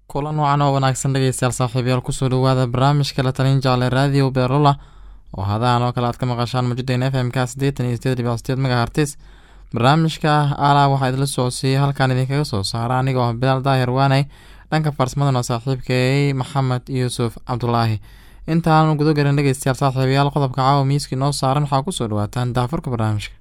kulan wacan oo wanaagsan dhegeystayaal saaxiibayaal kusoo dhawaada barnaamijka la talin jaale raadiyo beerola oo hadahan oo kale aad ka maqashaan mujadeyn f m k siddeetan iyo sideed dhibic sideed megahertis barnaamijka alaa waxaa idinla socodsiiyey halkaan idinkaga soo saara anigoo ah bilaal daahir waanay dhanka farsamadana saaxiibkay maxamed yuusuf cabdulaahi intaanu guda garin dhegeystayaal saaxiibayaal qodobka caawa miiskii noo saaran waxaa kusoo dhawaataan daafurka barnaamijka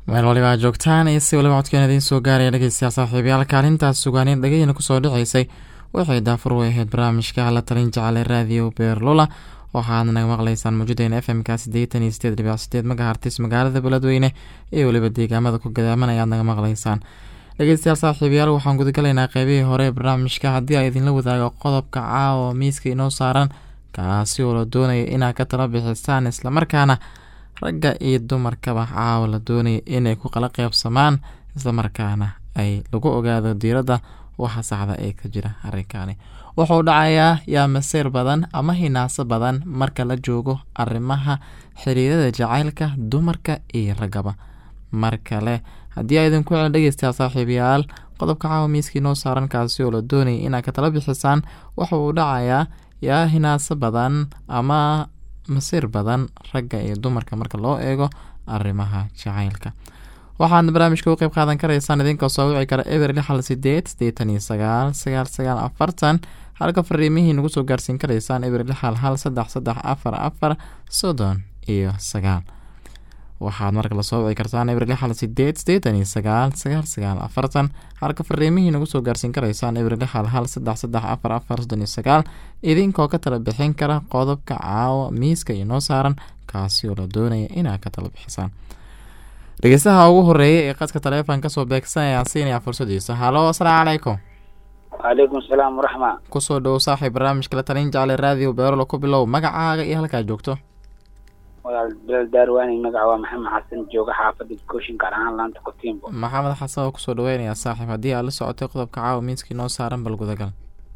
meel waliba aad joogtaan iyo si waliba codkeena idiin soo gaaraya dhegeystayaal saaxiibayaal kaalintaas sugaaniin dhegeyna kusoo dhiceysay waxay daafur u ahayd barnaamijka la talin jecele raadiyo beerlula waxaad naga maqlaysaan mawjudeena f m ka siddeetan iyo sideed dhibic sideed magahartis magaalada beledweyne iyo weliba deegaamada ku gadaaman ayaad naga maqlaysaan dhegeystayaal saaxiibayaal waxaan gudagalaynaa qeybihii hore ee barnaamijka haddii a idinla wadaago qodobka caawa miiska inoo saaran kaasi oo la doonaya inaad ka tala bixisaan islamarkaana ragga iyo dumarkaba caawa la doonaya inay ku qala qeybsamaan islamarkaana ay lagu ogaado diiradda waxa saxda ee ka jira arrinkaani wuxuu dhacayaa yaa masiir badan ama hinaaso badan marka la joogo arrimaha xiriirada jacaylka dumarka iyo raggaba mar kale haddii a idinku cel dhegeystayaa saaxiibayaal qodobka caawa miiskii noo saaran kaasi oo la doonaya inaad ka tala bixisaan waxa uu dhacayaa yaa hinaaso badan ama masiir badan ragga iyo dumarka marka loo eego arrimaha jacaylka waxaadna barnaamijka u qeyb qaadan karaysaan idinkoo soo wici kara eber lixal sideed sideetan iyo sagaal sagaal sagaal afartan halka fariimihii nagu soo gaarsiin karaysaan eber lixal hal saddex saddex afar afar soddon iyo sagaal waxaad marka lasoo wici kartaan eber lixal sideed sideetan iyo sagaal sagaal sagaal afartan halka fariimihii nagu soo gaarsiin karaysaan eber lixal hal saddex saddex afar afar soddon iyo sagaal idinkoo ka tala bixin kara qodobka caawa miiska inoo saaran kaasi oo la doonaya inaad ka tala bixisaan dhegeystaha ugu horeeya ee qadka taleefon kasoo beegsan ayaan siinayaa fursadiisa halo asalaamu calaykum waaleykum salaam waraxma kusoo dhowo saaxiib barnaamijka la talin jeclay raadiyo beerolo ku bilow magacaaga iyo halkaad joogto walaal bilal daarwaani magaca waa maxamed xasan jooga xaafadda kooshin gaar ahaan laanta kotiimbo maxamed xasan oo kusoo dhaweynayaa saaxiib haddii aad la socotay qodobka caawa miiskii noo saaran bal gudagal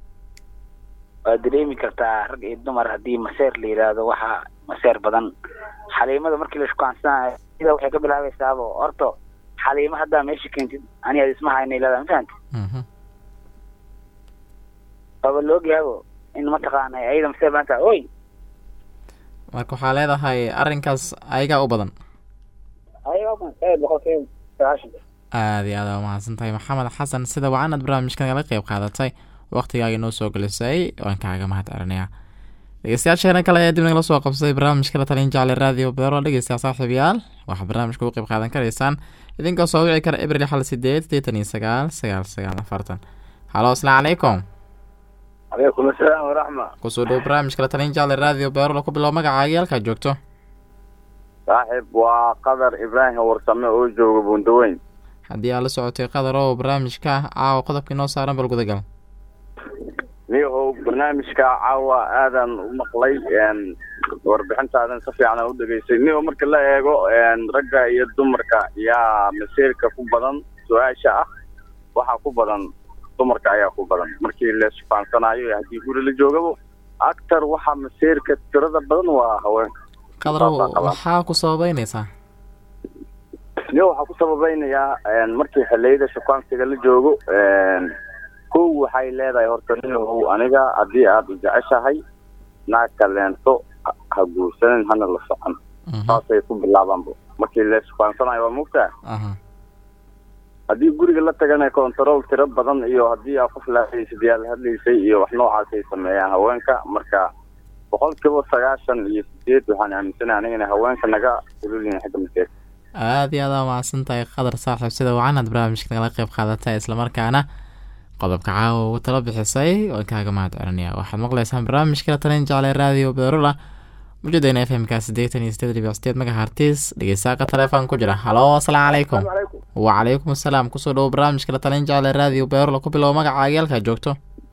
waad dareemi kartaa rag iyo dumar haddii maseer la yidhaahdo waxaa maseer badan xaliimada markii la shukaansanaayo sida waxay ka bilaabaysaabo horto xaliimo haddaa meesha keentid ani ad isma hayna ilada ma fahamti waaba laogyahaabo in mataqaana ayada maseer badan tahay oy marka waxaa leedahay arrinkaas ayagaa u badan ayaga boqolkiiba sagaashan aada iyo aada waa mahadsan tahay maxamed xasan sida wacan aad barnaamijka nagala qeyb qaadatay waqtigaaga noo soo gelisay waan kaaga mahad celinayaa dhegeystayaasheena kale ayaa dib nagala soo qabsaday barnaamijka la talin jeclay raadiyo beero dhegeystayaa saaxiibayaal waxaa barnaamijka ugu qeyb qaadan karaysaan idinkoo soo wici kara ebril xal sideed sideetan iyo sagaal sagaal sagaal afartan halo asalaamu calaykum calaykum asalaam waraxma kusoo dhowo barnaamijka la talin jeclay raadiyo beero ku bilow magacaagii halkaad joogto saaxiib waa qadar ibraahim warsame oo jooga buundaweyn haddii aad la socotay qadar oo barnaamijka caawa qodobkii noo saaran bal gudagal niyahow barnaamijka caawa aadan u maqlay warbixintaadan si fiican u dhegeystay niyahow marka la eego ragga iyo dumarka yaa masiirka ku badan su-aasha ah waxaa ku badan dumarka ayaa ku badan markii la sufaansanayo haddii guri la joogabo actar waxaa masiirka tirada badan waa haweenka qadarow waxaa ku sababeyneysaa niyahow waxaa ku sababeynayaa markii xiliyada shukaansiga la joogo kow waxay leedahay horta niyahow aniga haddii aada jeceshahay naag kaleento ha guursanin hana la socon saasay ku bilaabaanba markii la sukaansanayo waa mugtaa haddii guriga la tagana control tiro badan iyo haddii aa qof lahadlaysad yaa la hadlaysay iyo wax noocaasay sameeyaan haweenka marka boqol kiiba sagaashan iyo sideed waxaan aaminsanahay aniga inay haweenka naga ululyihin xagga maseerka aada iyo aada mahadsan tahay qadar saaxiib sida wacan aad barnaamijka nagala qeyb qaadatay islamarkaana qodobka caawa ugu talo bixisay waan kaaga mahad celinaya waxaad maqlaysaan barnaamijka la talin jeclay raadiyo beerula mujadeena f m ka siddeetan iyo sideed dhibic sideed magahartis dhegeystaaka telefoon ku jira halo asalaamu calaykum wacalaykum asalaam kusoo dhowo barnaamijka la talin jeclay raadiyo beerula ku bilow magacaagii halkaad joogto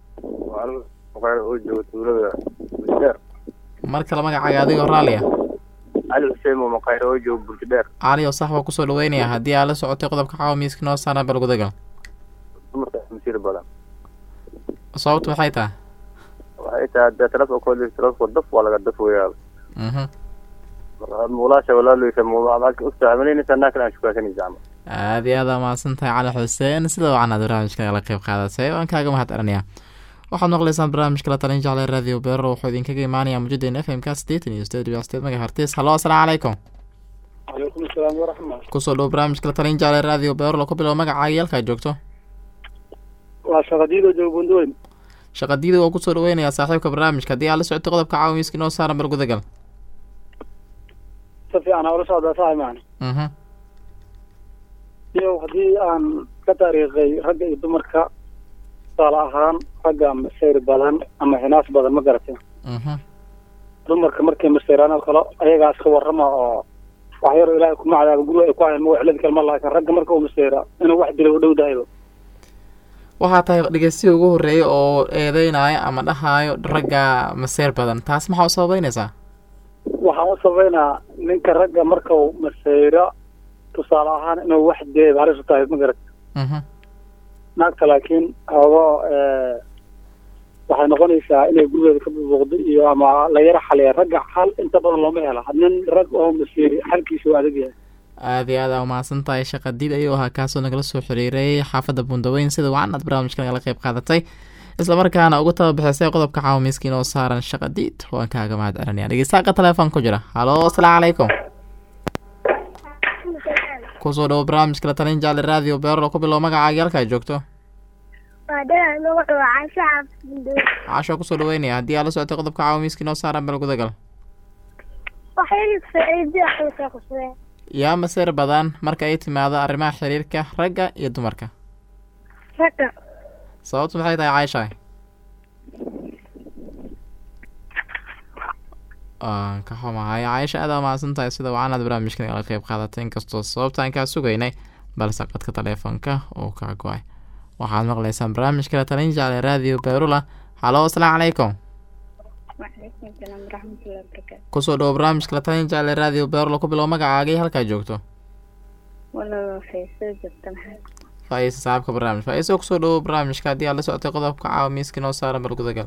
mar kale magacaaga adigoo raalliya cali xuseen oo maqayro oo jooga bulkadheer cali oo sax baa kusoo dhaweynaya haddii aad la socotay qodobka caawa miiska noo saaran bal gudagal dumarka masiir badan sababtu maxay tahay waxay tahay dee telefonkoodi telefonka daf waa laga daf weyaa mhm marka muulaasha walaaleysa muulaadaka ustacmalinaysa naa kale aan shukaasanaysa camal aada iyo aada mahadsan tahay cali xuseen sida wacan aad barnaamijka nagala qeyb qaadatay waan kaaga mahad celinayaa waxaad maqlaysaan barnaamijka la talin jeclay raadiyo beero wuxuu idinkaga imaanayaa mujadeena f m ka siddeetan iyo sideed dhibic sideed magahartis halo asalaamu calaykum calaykum asalaam waraxma kusoo dhowo barnaamijka la talin jeclay raadiyo beero ku bilow magacaagii halkaad joogto waa shaqadiido jooga buundaweyn shaqadiida waa kusoo dhaweynayaa saaxiibka barnaamijka haddii aad la socotay qodobka caawa miiska noo saaran bal gudagal si fiican hawla socdaa saxi macna mhm iyo haddii aan ka taariikhay ragga iyo dumarka tusaale ahaan ragga masayr badan ama hinaas badan ma garatay mhm dumarka markay masayraan oo kale ayagaas ka warrama oo wax yar oo ilaahay kuma cadaaba guriga ay ku hayan ma waxladi kalma laakiin ragga marka uu masayra inuu wax dilo u dhow dahayba waxaa tahay dhegeystiga ugu horreeya oo eedeynaayo ama dhahaayo ragga maseer badan taas maxaa u sababeynaysaa waxaan u sabaynaa ninka ragga marka uu masayro tusaale ahaan inuu wax dilayba halis u tahay ma garatay mhm naagta laakiin xoogo waxay noqonaysaa inay gurigeeda ka bubuuqdo iyo ama la yara xaliya ragga xal inta badan looma hela nin rag oo masiiri xalkiisa waa adag yahay aada iyo aada umahadsan tahay shaqadiid ayuu ahaa kaasoo nagala soo xiriiray xaafadda bundaweyn sida wacan aad barnaamijka nagala qayb qaadatay islamarkaana ugu tababixisay qodobka caawa miiskiin oo saaran shaqadiid waan kaaga mahad celinaya dhegeystaqa telefoon ku jira halo asalaamu calaykum kusoo dhawo barnaamijka la talin jaale radio beerlo ku bilow magacaaga halka ay joogto Waadada magacu waa Caasha Cabdibundo. caasho kusoo dhaweynaya haddii aad la socotay qodobka caawa miiskiin oo saaran bal gudagal Waxay faa'iido xilka qusay. yaa maseer badan marka ay timaado arrimaha xiriirka ragga iyo dumarka Ragga. sababtu maxay tahay caaisha waan ka xumahay caaisha aada umahadsan tahay sida wacan aad barnaamijka nagala qayb qaadatay inkastoo sababtaan kaa sugaynay balse qadka taleefonka uu kaa go-ay waxaad maqlaysaan barnaamijka la talin jeclay radio beerula halo asalaamu calaykum Waalaikum salaam warahmatullahi wabarakatuh. kusoo dhawo barnaamijka la talin jeclay radio beerula ku bilow magacaagii halkaa joogto Walaalo fayso jirta maxay? faa-iisa saaxiibka barnaamij faa-iisa kusoo dhawo barnaamijka haddii aad la socotay qodobka caawa miiska noo saaran bal gudagal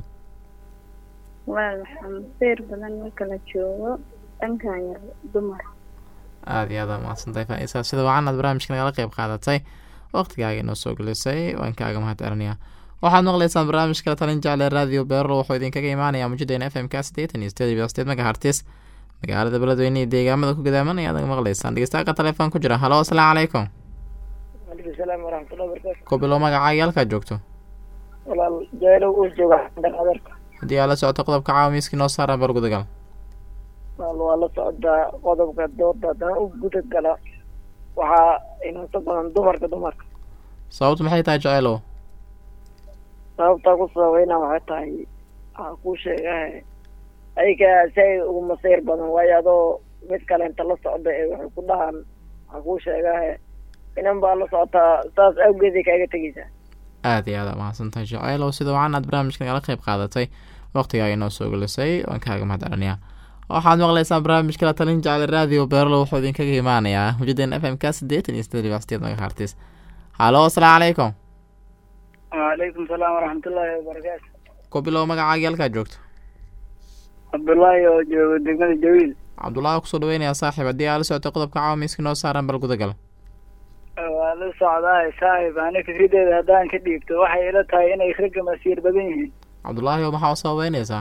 Walaal waxaa masiir badan marka la joogo dhankan yar dumar. aada iyo aada umahadsan tahay faa-iisa sida wacan aad barnaamijka nagala qayb qaadatay waqtigaaga inoo soo gelisay waan kaaga mahad celinayaa waxaad maqlaysaan barnaamijka la talin jeclay radio beerlo wuxuu idinkaga imaanayaa mujadeena f m k siddeetan iyo sideed iyo sideed megahertis magaalada beledweyne iyo deegaamada ku gadaamanaya aad maqlaysaan dhegeystaqa telefoon ku jira halo asalaamu calaykum waalaikum salaam waraxmatullahi wabarakaatu ku bilow magacaaga halkaad joogto walaal jeelow uu jooga xandar adeerka haddii aad la socoto qodobka caawa miiskii noo saaran bar gudagal walaal waa la socdaa qodobka dooda haddana u guda gala waxaa inanta badan dumarka dumarka sababtu maxay tahay jeceelow sababtaa ku sababeyna waxay tahay waxaa kuu sheegahe ayaga si ay ugu masayr badan waayo adoo mid kale inta la socda ee waxay ku dhahaan waxaa kuu sheegahe inan baa la socotaa saas awgeeday kaaga tegeysaa aada iyo aada umahadsan tahay jeceelow sida wacan aad barnaamijka nagala qayb qaadatay waqtigaaga inoo soo gelisay waan kaaga mahad celinayaa waxaad maqlaysaan barnaamijka la talin jeclay radio beerlo wuxuu idinkaga imaanayaa mujaden f m k siddeetan iyo sideed iyo sideed megahertis halo asalaamu calaykum waalaikum salaam waraxmatullaahi wabarakaatu ku bilow magacaagii halkaad joogto cabdullaahi oo jooga degmada jawiil cabdullaahi kusoo dhaweynaya saaxiib haddii aad la socotay qodobka caawa miiska noo saaran bal gudagal waa la socdaa saaxib ani fikrideeda haddaan ka dhiibto waxay ila tahay inay ragga masiir badan yihiin cabdullaahi oo maxaa u sababeynaysaa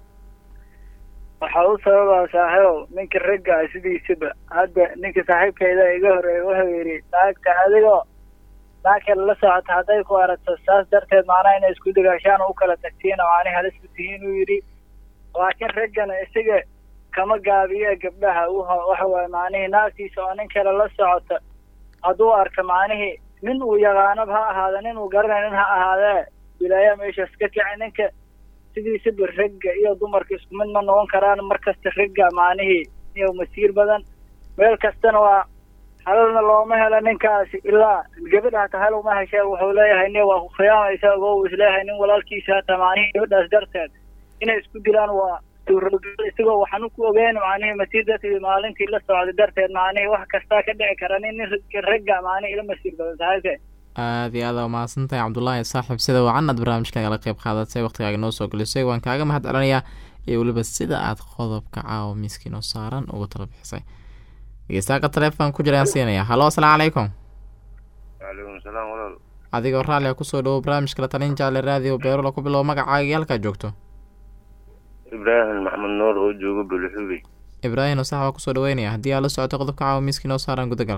waxaa u sababaa saaxiibow ninka ragga ah sidiisaba hadda ninka saaxiibkayda iga horeeya wuxuu yidhi naagta adigoo naag kale la socota hadday ku aragto saas darteed macnaha inay isku dagaashaan oo u kala tagtiin oo aanay halis u tihiin uu yidhi laakiin raggana isaga kama gaabiyo gabdhaha wuha waxa waaye macnihii naagtiisa oo nin kale la socota hadduu arka macnihii nin uu yaqaanaba ha ahaada nin uu garanaynin ha ahaadee wilaaya meeshaas ka kici ninka sidiisaba ragga iyo dumarka isku mid ma noqon karaan markasta ragga macnihii iyo masiir badan meel kastana waa halalna looma helo ninkaasi ilaa gabadha hata hal uma heshe wuxuu leeyahay nin waa ku khiyaamaysa ogo uu isleeyahay nin walaalkiisa hata macnihii gabadhaas darteed inay isku dilaan waa suurogal isagoo waxaan ku ogeyn macnihii masiir darteed maalintii la socday darteed macnihii wax kastaa ka dhici kara nin nin ragga macnihii ila masiir badan saaxiibke aada iyo aada umahadsan tahay cabdullaahi saaxiib sida wacan aad barnaamijka nagala qayb qaadatay waqtigaaga noo soo gelisay waan kaaga mahad celinayaa iyo weliba sida aad qodobka caawa miiskii noo saaran ugu tala bixisay dhegeystaqa telefoon ku jiraan siinaya halo asalaamu calaykum waalaikum salaam walaal adigoo raalli a kusoo dhawo barnaamijka la talin jeclay radio beerola ku bilow magacaagii halkaad joogto ibraahim maxamed nuur oo jooga bulxubey ibraahim oo sax baa kusoo dhaweynaya haddii aad la socoto qodobka caawa miiskii noo saaran gudagal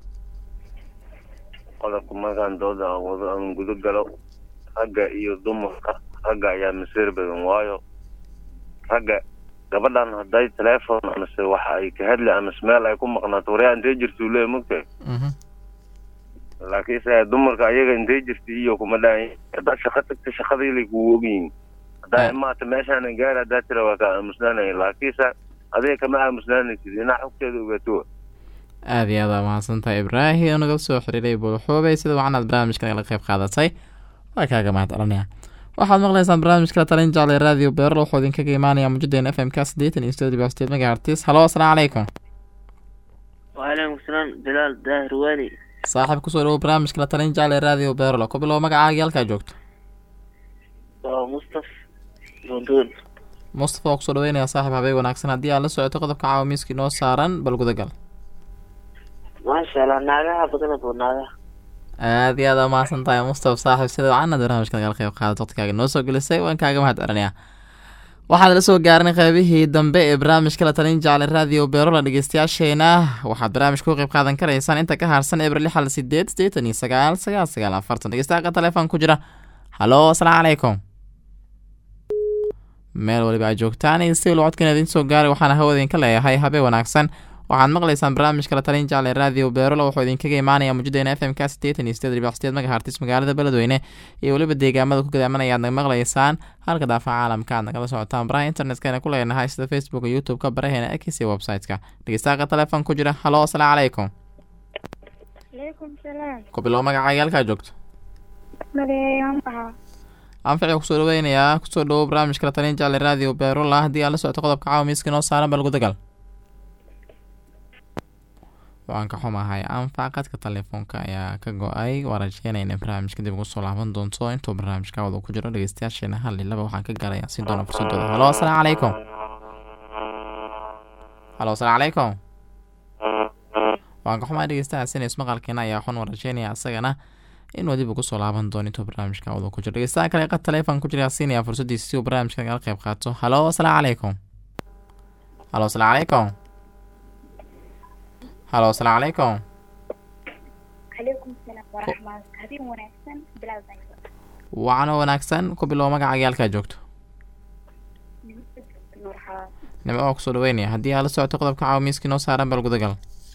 qodobka markaan dooda aan wado aan guda galo ragga iyo dumarka ragga ayaa masiir badan waayo ragga gabadhan hadday teleefon amase waxa ay ka hadli amase meel ay ku maqnaato waryaa intee jirtuu leeya mogtahay mhm laakiinse dumarka ayaga intay jirta iyo kuma dhahay haddaad shaqo tagta shaqadaylay kugu ogyihiin haddaa Ah. imaata meeshaanan gaari haddaa tira waa kaa aamusnaanaya laakiinse adiga kama aamusnaanaysid inaa xogteeda ogaato aad iyo aad aa mahadsantahay ibraahim naga soo xiriiray buulxuubey sida waxaanaad barnaamijka nagala qayb qaadatay waa kaaga mahad celinaya waxaad maqlaysaan barnaamijka la talin jeclay radio beerl wuxuu idinkaga imaanaya mujadeena f m k siddeetan iyo sideed dhibic sideed megahertis halo asalaamu calaykum وعليكم السلام بلال داهر والي saaxiib kusoo dhawo barnaamijka la talin jeclay radio beerl ku bilow magacaaga halkaa joogto ومصطفى بندون mustafa waa kusoo dhaweynaya saaxiib habeen wanaagsan haddii aad la socoto qodobka caawa miiskii noo saaran bal gudagal ما شاء الله ناقها بدنا بناقها aad iyo aad aa mahadsan tahay mustafa saaxiib sida wacanad barnaamijka nagala qayb qaadad waqtigaaga noo soo gelisay waan kaaga mahad celinayaa waxaad la soo gaarin qeybihii dambe ee barnaamijka la talin jeclay radio beerola dhegeystayaasheena waxaad barnaamijka ku qayb qaadan karaysaan inta ka harsan ebril lixal sideed sideetan iyo sagaal sagaal sagaal afartan dhegeystayaqa telefoon ku jira halo asalaamu calaykum meel waliba aad joogtaan in si locodkan idin soo gaaray waxaana hawada idinka leeyahay habeen wanaagsan waxaad maqlaysaan barnaamijka la talin jeclay radio beerola wuxuu idinkaga imaanaya mujadeena f m k siddeetan iyo sideed dhibic sideed megahertis magaalada beledweyne iyo weliba deegaamada ku gadaamanaya aad naga maqlaysaan halka daafaca caalamka aad nagala socotaan baraha internetkana ku leenahay sida facebook youtube-ka baraheena x iyo website-ka dhegeystayaqa telefoon ku jira halo asalaamu calaykum عليكم السلام ku bilow magacaaga halkaa joogto مريم أها anfici kusoo dhaweynayaa kusoo dhawow barnaamijka la talin jeclay radio beerola haddii aad la socoto qodobka caawa miiska noo saaran bal gudagal waan ka xumahay anfac qadka telefoonka ayaa ka go-ay waa rajeynaya inay barnaamijka dib ugu soo laaban doonto intuu barnaamijka wada ku jiro dhegeystayaasheena hal iyo laba waxaan ka gaaraya si doona fursadooda halo asalaamu calaykum halo asalaamu calaykum waan ka xumahay dhegeystahaas inays maqalkeena ayaa xun waa rajeynaya isagana inuu dib ugu soo laaban doono intuu barnaamijka wada ku jiro dhegeystaha kale qad telefoon ku jira siinaya fursadiisa si uu barnaamijka nagala qayb qaato halo asalaamu calaykum halo asalaamu calaykum halo asalaamu calaykum عليكم السلام ورحمة الله هذه ونحسن بلال زينب wacno wanaagsan ku bilow magacaaga halkaa joogto نور حواس nimco waa kusoo dhaweynaya haddii aad la socoto qodobka caawa miiskii noo saaran bal gudagal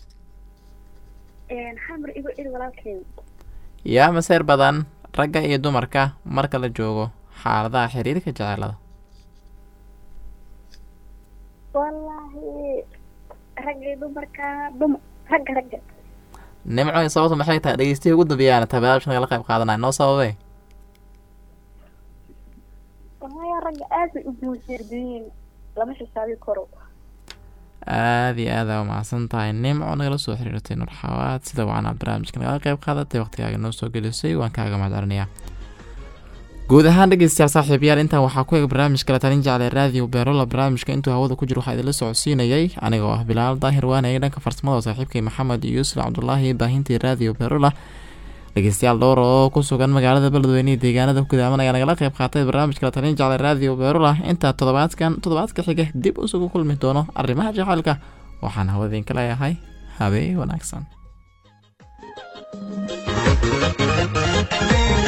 حمر إيجو إيجو ولكن yaa maseer badan ragga iyo dumarka marka la joogo xaaladaha xiriirka jecelada والله رجل دمركا دم رجل رجل nimco sababta maxay tahay dhegeystihi ugu dambeeyaana taa barnaamijka nagala qayb qaadanaya noo sababay والله يا رجل آسف ابن سيردين لما حسابي كرو aada iyo aada umacsan tahay nimco nagala soo xiriirtay nur xawaad sida wacan aad barnaamijka nagala qayb qaadatay waqtigaaga noo soo gelisay waan kaaga mahad celinayaa guud ahaan dhegeystayaal saaxiibayaal intaan waxaa ku eg barnaamijka la talin jeclay radio beerola barnaamijka intuu hawada ku jiro waxaa idinla socodsiinayay anigoo ah bilaal daahir waanayay dhanka farsamada saaxiibkay maxamed iyo yuusuf cabdulaahi baahintii radio beerola dhegeystayaal dhowr oo ku sugan magaalada beledweyne iyo deegaanada ku gudaaman ayaa nagala qayb qaatay barnaamijka la talin jeclay radio beerola intaa toddobaadkan toddobaadka xiga dib isugu kulmi doono arrimaha jacaylka waxaan hawada idinka leeyahay habeen wanaagsan